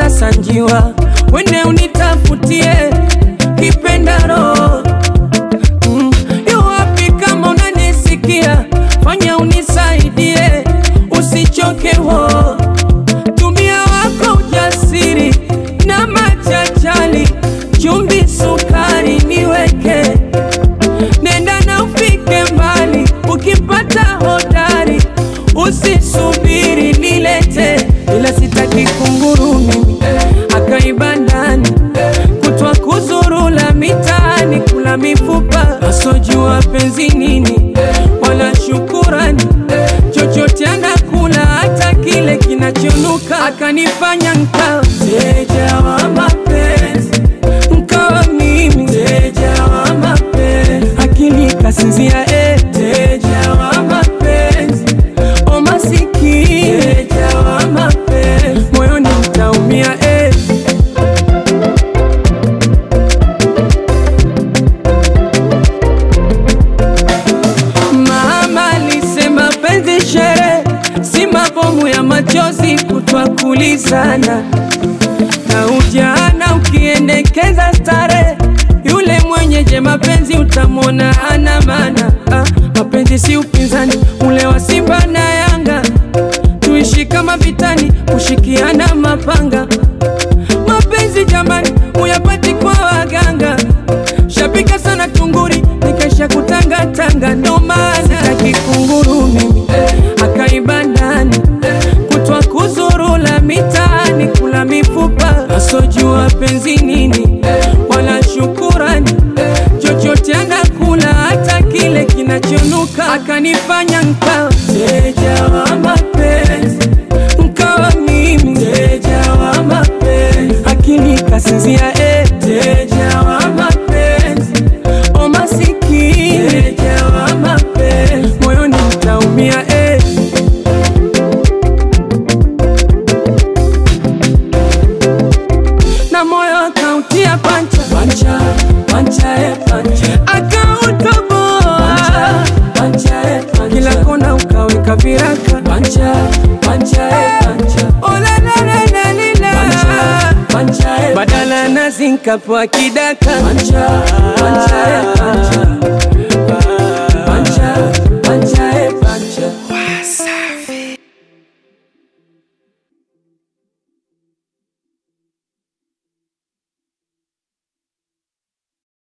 sasa njiwa, wende unitafutie kipendaro mm. Yu wapi kama unanisikia, fanya unisaidie, usichoke wo tumia wako ujasiri na machachali, chumvi, sukari niweke, nenda na ufike mbali, ukipata hodari usisubiri nilete, ila sitaki kunguru mimi akaiba ndani kutwa kuzurula mitaani kula mifupa asojua penzi nini wala shukurani chochote anakula hata kile kinachonuka akanifanya nkawa mteja wa mapenzi nkawa mimi mteja wa mapenzi akili kasinzia eh. mteja wa mapenzi o masikini mteja wa mapenzi moyoni mtaumia eh. Mama alisema penzi shere, si mabomu ya machozi kutwa kulizana na ujana ukiendekeza stare, yule mwenyeje mapenzi utamwona ana maana. Ah, mapenzi si upinzani ule wa Simba na Yanga, tuishi kama vitani, kushikiana mapanga. Mapenzi jamani, uyapati kwa waganga, shabika sana tunguri, nikaisha kutangatanga, ndo maana sitaki kunguru mimi akaiba ndani kutwa kuzurula mitaani kula mifupa asojua penzi nini wala shukurani chochote anakula hata kile kinachonuka akanifanya nkawa mteja wa mapenzi nkawa mimi mteja wa mapenzi akili kasinzia eh. mteja wa mapenzi o masikini mteja wa mapenzi moyoni mtaumia eh. na moyo akautia pancha pancha pancha eh, pancha akautoboa pancha eh, pancha kila kona ukaweka viraka pancha pancha eh, pancha ola la la la la la pancha eh, badala nazi nkapewa kidaka pancha pancha eh, pancha pancha